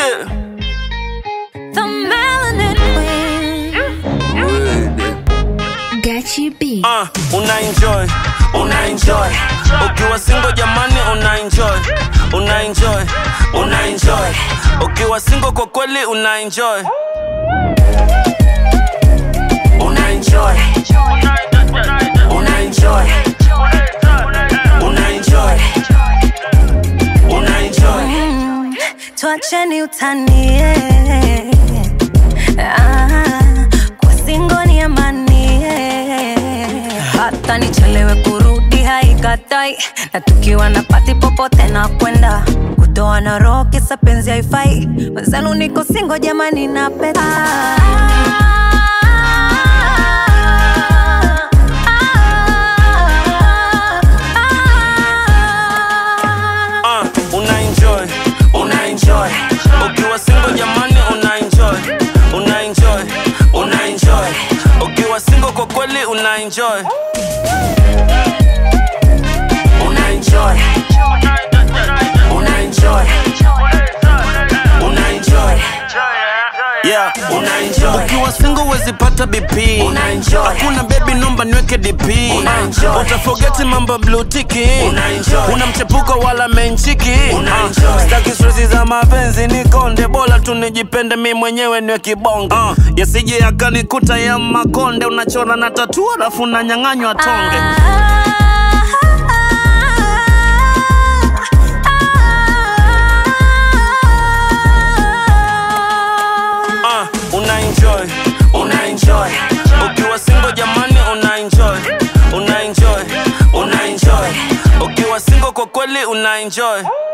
Yeah. The melanin queen. Gachi B. Uh, una enjoy, una enjoy. Ukiwa single jamani una enjoy, una enjoy, una enjoy. Ukiwa single kwa kweli una enjoy. Una enjoy. Una enjoy. Una enjoy. Una enjoy. Tuacheni utani eh. ah, kwa singo ni amani eh. hata nichelewe kurudi haikatai na tukiwa na pati popote na kwenda kutoa na roho kisa penzi haifai wenzenu niko singo jamani na peta Uh, una enjoy, una enjoy. Ukiwa single jamani una enjoy, una enjoy, una enjoy. Ukiwa single kwa kweli una enjoy. Una enjoy. Una enjoy. Una enjoy. Yeah, una enjoy. Ukiwa single wezi pata BP. Una enjoy. Hakuna baby nomba niweke DP. Una enjoy. Utafogeti mambo blue tiki. Una enjoy. Una mchepuko wala menchiki. Una enjoy. Staki stresi za mapenzi ni konde bora tu nijipende mi mwenyewe niwe kibonge. Uh, yasije yakanikuta ya makonde unachora na tatu alafu unanyang'anywa tonge. Uh, una enjoy, una enjoy. Ukiwa single jamani una enjoy, una enjoy, una enjoy. Ukiwa single kwa kweli una enjoy.